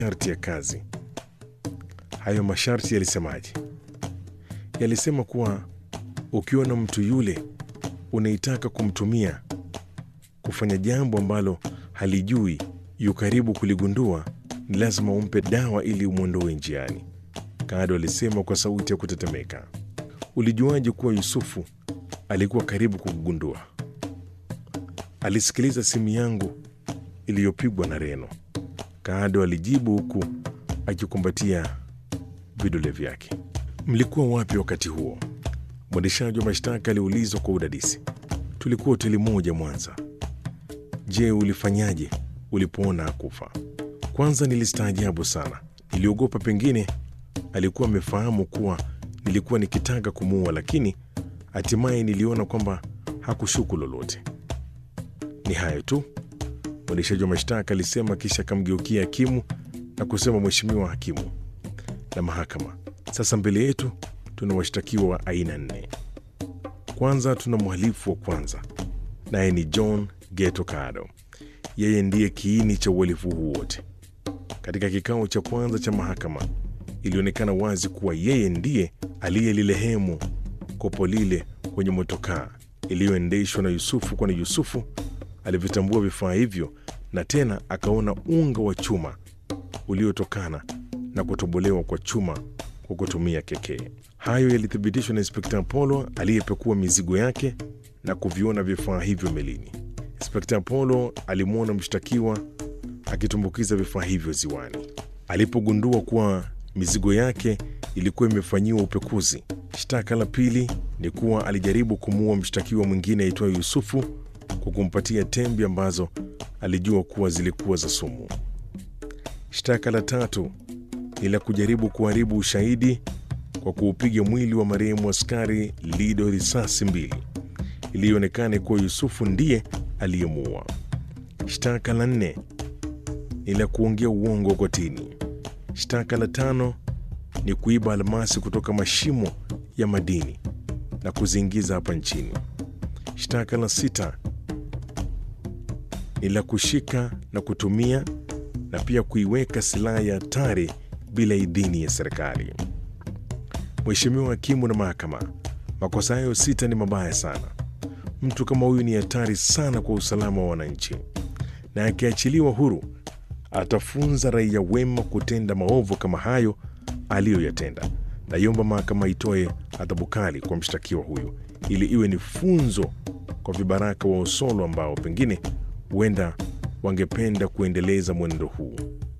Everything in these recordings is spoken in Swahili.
masharti ya kazi. Hayo masharti yalisemaje? Yalisema kuwa ukiona mtu yule unaitaka kumtumia kufanya jambo ambalo halijui, yu karibu kuligundua, ni lazima umpe dawa ili umwondoe njiani. Kado alisema kwa sauti ya kutetemeka. Ulijuaje kuwa Yusufu alikuwa karibu kugundua? Alisikiliza simu yangu iliyopigwa na Reno, Kado alijibu huku akikumbatia vidole vyake. Mlikuwa wapi wakati huo? Mwendeshaji wa mashtaka aliulizwa kwa udadisi. Tulikuwa hoteli moja Mwanza. Je, ulifanyaje ulipoona akufa? Kwanza nilistaajabu sana, niliogopa pengine alikuwa amefahamu kuwa nilikuwa nikitaka kumuua, lakini hatimaye niliona kwamba hakushuku lolote. Ni hayo tu, mwendeshaji wa mashtaka alisema, kisha akamgeukia hakimu na kusema, Mheshimiwa hakimu na mahakama, sasa mbele yetu tuna washtakiwa wa aina nne. Kwanza tuna mhalifu wa kwanza, naye ni John Geto Kado. Yeye ndiye kiini cha uhalifu huu wote. Katika kikao cha kwanza cha mahakama, ilionekana wazi kuwa yeye ndiye aliyelilehemu kopo lile kwenye motokaa iliyoendeshwa na Yusufu, kwani Yusufu alivyotambua vifaa hivyo na tena akaona unga wa chuma uliotokana na kutobolewa kwa chuma kwa kutumia kekee. Hayo yalithibitishwa na Inspekta Apollo aliyepekua mizigo yake na kuviona vifaa hivyo melini. Inspekta Apollo alimwona mshtakiwa akitumbukiza vifaa hivyo ziwani. Alipogundua kuwa mizigo yake ilikuwa imefanyiwa upekuzi. Shtaka la pili ni kuwa alijaribu kumuua mshtakiwa mwingine aitwaye Yusufu kwa kumpatia tembe ambazo alijua kuwa zilikuwa za sumu. Shtaka la tatu ni la kujaribu kuharibu ushahidi kwa kuupiga mwili wa marehemu askari Lido risasi mbili ilionekana kuwa Yusufu ndiye aliyemuua. Shtaka la nne ni la kuongea uongo kotini. Shtaka la tano ni kuiba almasi kutoka mashimo ya madini na kuziingiza hapa nchini. Shtaka la sita ni la kushika na kutumia na pia kuiweka silaha ya hatari bila idhini ya serikali. Mheshimiwa hakimu na mahakama, makosa hayo sita ni mabaya sana. Mtu kama huyu ni hatari sana kwa usalama wa wananchi, na akiachiliwa huru atafunza raia wema kutenda maovu kama hayo aliyoyatenda. Naiomba mahakama itoe adhabu kali kwa mshtakiwa huyu ili iwe ni funzo kwa vibaraka wa Osolo ambao pengine huenda wangependa kuendeleza mwenendo huu.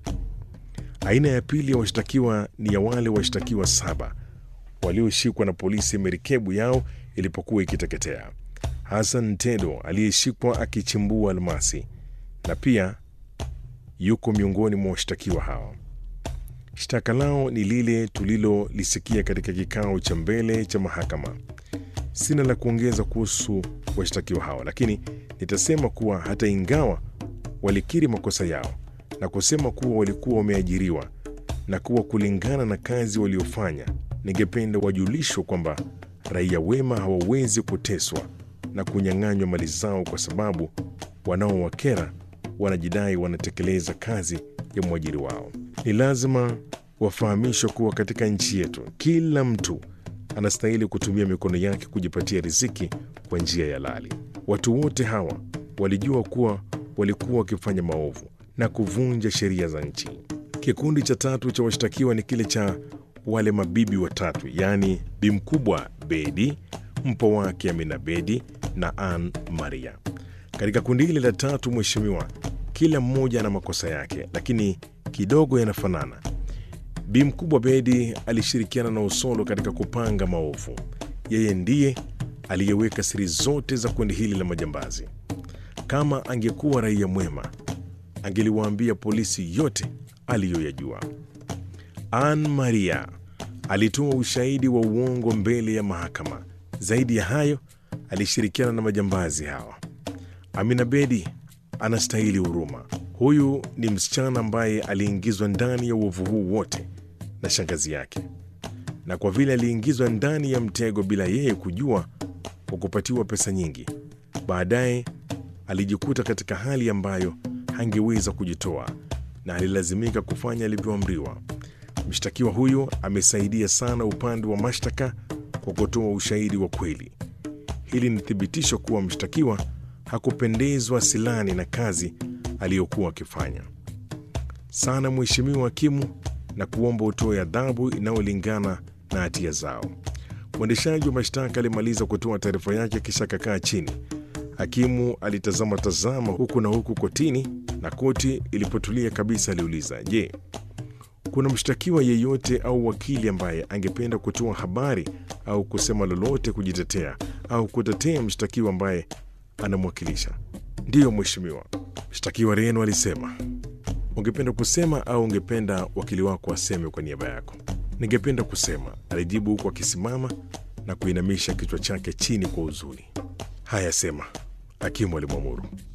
Aina ya pili ya washtakiwa ni ya wale washtakiwa saba walioshikwa na polisi merikebu yao ilipokuwa ikiteketea. Hassan Tedo aliyeshikwa akichimbua almasi na pia yuko miongoni mwa washtakiwa hao. Shtaka lao ni lile tulilolisikia katika kikao cha mbele cha mahakama. Sina la kuongeza kuhusu washtakiwa hao, lakini nitasema kuwa hata ingawa walikiri makosa yao na kusema kuwa walikuwa wameajiriwa na kuwa kulingana na kazi waliofanya, ningependa wajulishwe kwamba raia wema hawawezi kuteswa na kunyang'anywa mali zao kwa sababu wanaowakera wanajidai wanatekeleza kazi ya mwajiri wao. Ni lazima wafahamishwe kuwa katika nchi yetu kila mtu anastahili kutumia mikono yake kujipatia riziki kwa njia ya halali. Watu wote hawa walijua kuwa walikuwa wakifanya maovu na kuvunja sheria za nchi. Kikundi cha tatu cha washtakiwa ni kile cha wale mabibi watatu, yaani bi mkubwa Bedi, mpo wake Amina Bedi na Ann Maria. Katika kundi hili la tatu, mheshimiwa, kila mmoja ana makosa yake, lakini kidogo yanafanana. Bi mkubwa Bedi alishirikiana na Osolo katika kupanga maovu. Yeye ndiye aliyeweka siri zote za kundi hili la majambazi. Kama angekuwa raia mwema, angeliwaambia polisi yote aliyoyajua. Ann Maria alitoa ushahidi wa uongo mbele ya mahakama. Zaidi ya hayo, alishirikiana na majambazi hawa. Amina Bedi anastahili huruma. Huyu ni msichana ambaye aliingizwa ndani ya uovu huu wote na shangazi yake, na kwa vile aliingizwa ndani ya mtego bila yeye kujua, kwa kupatiwa pesa nyingi, baadaye alijikuta katika hali ambayo hangeweza kujitoa na alilazimika kufanya alivyoamriwa. Mshtakiwa huyo amesaidia sana upande wa mashtaka kwa kutoa ushahidi wa kweli. Hili ni thibitisho kuwa mshtakiwa hakupendezwa silani na kazi aliyokuwa akifanya sana, Mheshimiwa Hakimu, na kuomba utoe adhabu inayolingana na hatia zao. Mwendeshaji wa mashtaka alimaliza kutoa taarifa yake kisha akakaa chini. Hakimu alitazama tazama huku na huku kotini, na koti ilipotulia kabisa aliuliza, je, kuna mshtakiwa yeyote au wakili ambaye angependa kutoa habari au kusema lolote kujitetea au kutetea mshtakiwa ambaye anamwakilisha? Ndiyo mheshimiwa, mshtakiwa Reno alisema. Ungependa kusema au ungependa wakili wako aseme kwa niaba yako? Ningependa kusema, alijibu huku akisimama na kuinamisha kichwa chake chini kwa huzuni. Haya, sema, hakimu alimwamuru.